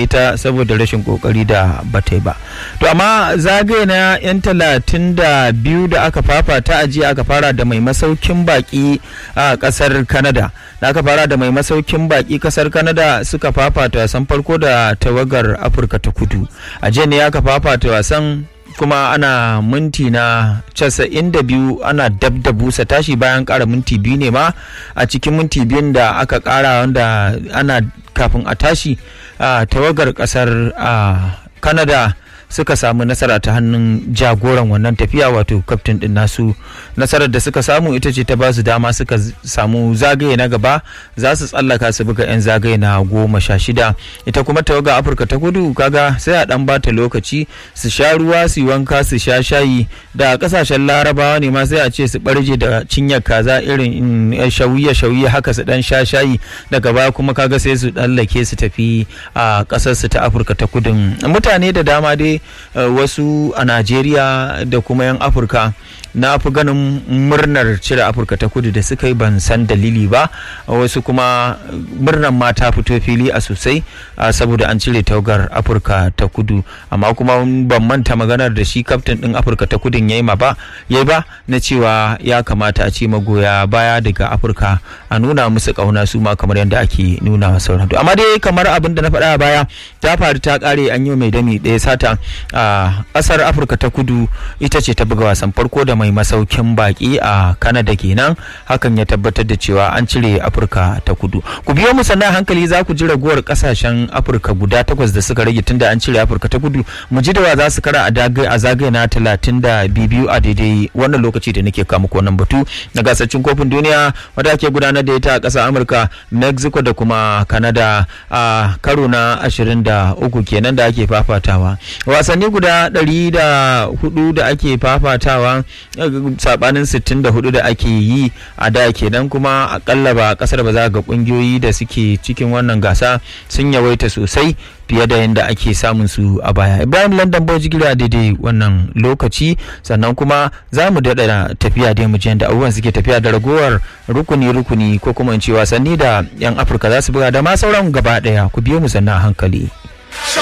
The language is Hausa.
tsallake ta saboda rashin kokari da bata yi ba to amma zagaye na yan talatin da biyu da aka fafata a jiya aka fara da mai masaukin baki a kasar canada da aka fara da mai masaukin baki kasar canada suka fafata wasan farko da tawagar afirka ta kudu a jiya ne aka fafata wasan kuma ana minti na casa'in da biyu ana dab da busa tashi bayan kara minti biyu ne ma a cikin minti biyun da aka kara wanda ana kafin a tashi a tawagar kasar canada suka samu nasara ta hannun jagoran wannan tafiya wato kaftin din nasu nasarar da suka samu ita ce ta basu dama suka samu zagaye na gaba za su tsallaka su buga 'yan zagaye na goma sha shida ita kuma tawaga afirka ta kudu kaga sai a dan bata lokaci su sha ruwa su yi wanka su sha shayi da kasashen larabawa ne ma sai a ce su barje da cinyar kaza irin shawiya shawiya haka su dan sha shayi daga baya kuma kaga sai su tsallake su tafi a kasar su ta afirka ta kudin mutane da dama dai wasu a najeriya da kuma 'yan afirka na fi ganin murnar cire afirka ta kudu da suka yi ban san dalili ba wasu kuma murnar ma ta fito fili a sosai saboda an cire taugar afirka ta kudu amma kuma ban manta maganar da shi kaftin din afirka ta kudun ya yi ba ya ba na cewa ya kamata a ce magoya baya daga afirka a nuna musu kauna su ma kamar yadda ake nuna wa sauran amma dai kamar abin da na faɗa a baya ta faru ta kare an yi mai dami ɗaya sata a ƙasar afirka ta kudu ita ce ta buga wasan farko da mai masaukin baki a Canada kenan hakan ya tabbatar da cewa an cire Afirka ta kudu. Ku biyo mu sannan hankali za ku ji raguwar kasashen Afirka guda takwas da suka rage tunda an cire Afirka ta kudu mu ji da wa za su kara a zagaye na talatin da biyu a daidai wannan lokaci da nake kawo muku wannan batu na gasar kofin duniya wadda ake gudanar da ita a ƙasar Amurka, Mexico da kuma Canada a karo na ashirin da uku kenan da ake fafatawa. Wasanni guda ɗari da hudu da ake fafatawa sabanin 64 da ake yi a da kenan kuma akalla ba kasar ba za ga kungiyoyi da suke cikin wannan gasa sun yawaita sosai fiye da yadda ake samun su a baya ibrahim london boji gira daidai wannan lokaci sannan kuma za mu daɗa tafiya dai mu da abubuwan suke tafiya da ragowar rukuni rukuni ko kuma in ce wasanni da yan afirka za su buga da ma sauran gaba ɗaya ku biyo mu sannan hankali